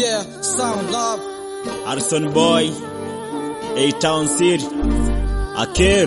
Yeah, sound love. Harrison Boy, A-Town City, Akir.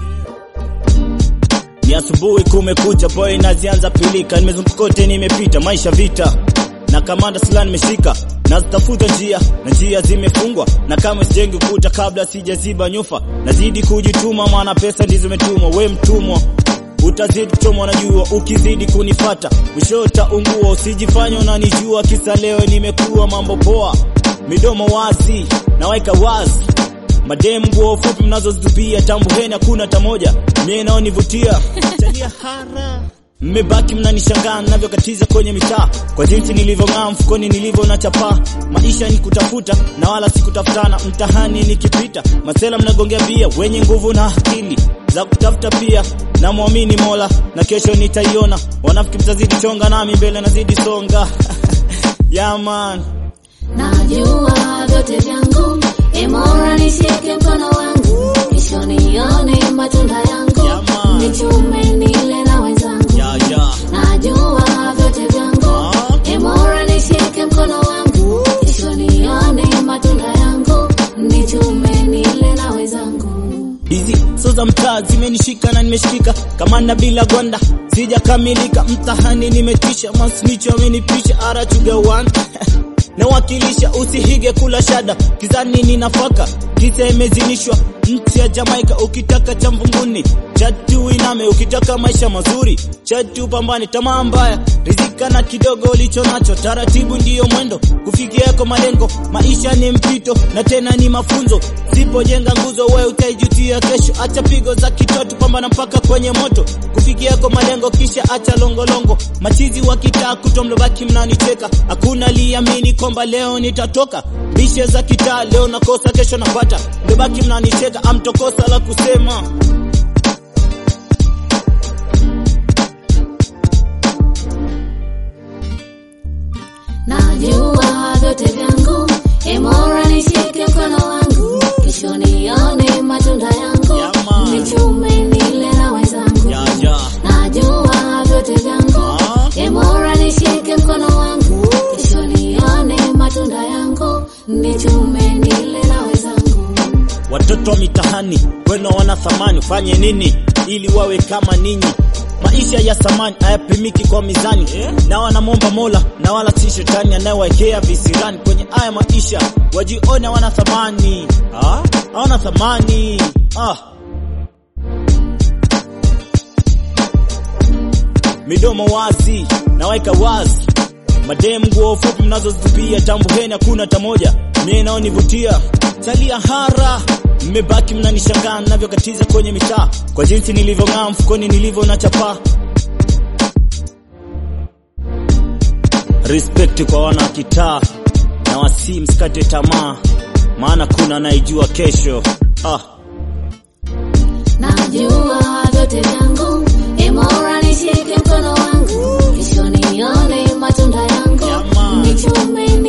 Ni asubuhi kumekucha, boy nazianza pilika, nimezunguka kote, nimepita maisha vita na kamanda sila nimeshika nazitafuta njia na njia zimefungwa, na kama sijengi ukuta kabla sijaziba nyufa, nazidi kujituma, maana pesa ndizo metumwa. We mtumwa utazidi kuchomwa na jua, ukizidi kunifata mwisho utaungua. Usijifanye unanijua, kisa leo nimekuwa mambo poa, midomo wazi naweka wazi mademu nguo fupi mnazozitupia, tambuheni hakuna tamoja mie naonivutia chalia hara mmebaki mnanishangaa navyokatiza kwenye mitaa kwa jinsi nilivyong'aa mfukoni nilivyo na chapaa. Maisha ni kutafuta na wala si kutafutana. Mtahani nikipita masela mnagongea bia, wenye nguvu na akili za kutafuta pia. Namwamini Mola na kesho nitaiona. Wanafiki mtazidi chonga, nami mbele nazidi songa yeah, man. Najua vyote vyangu, imora nishike mkono wangu, kesho nione matunda yangu, Jamaa. nichume nile na wenzangu. Yeah, yeah. Najua vyote vyangu, Ah. imora nishike mkono wangu, kesho nione matunda yangu, nichume nile na wenzangu. Hizi so za mtaa zimenishika na nimeshikika kama na bila gwanda, sijakamilika mtahani, nimetisha masnicho amenipisha arachuga one nawakilisha, usihige kula shada kizani ni nafaka kisa imezinishwa nchi ya Jamaika. Ukitaka cha mvunguni chatu iname, ukitaka maisha mazuri chatu pambane, tamaa mbaya rizika na kidogo ulicho nacho, taratibu ndiyo mwendo kufikia yako malengo. Maisha ni mpito na tena ni mafunzo, sipojenga nguzo we utaijutia kesho. Acha pigo za kitoto, pambana mpaka kwenye moto kufikia yako malengo, kisha acha longolongo. Machizi wa kitaa kutwa mlobaki mnanicheka, hakuna liamini kwamba leo nitatoka. Bishe za kitaa leo nakosa, kesho napata, mlobaki mnanicheka, amtokosa la kusema. Najua vyote vyangu, imora nishike mkono wangu, kesho nione matunda yangu, Jamaa. nichume nile na wenzangu. Ya, ya. Najua vyote vyangu, Ah. imora nishike mkono wangu, kesho nione matunda yangu, nichume nile na wenzangu. Watoto wa mitahani weno wana thamani, ufanye nini ili wawe kama ninyi? Maisha ya samani hayapimiki kwa mizani, na wanamwomba Mola na wala si shetani anayewekea visirani kwenye haya maisha, wajione wana thamani. Ah, hawana thamani ah. midomo wazi naweka wazi, mademu nguo fupi mnazozitupia, tambuheni hakuna tamoja mie naonivutia, chalia hara mmebaki mnanishangaa navyokatiza kwenye mitaa kwa jinsi nilivyong'aa mfukoni nilivyo na chapaa. Respect kwa wana kitaa na wasi, msikate tamaa, maana kuna anayejua kesho ah. Najua vyote vyangu, imora nishike mkono wangu, kesho nione matunda yangu, Jamaa. nichume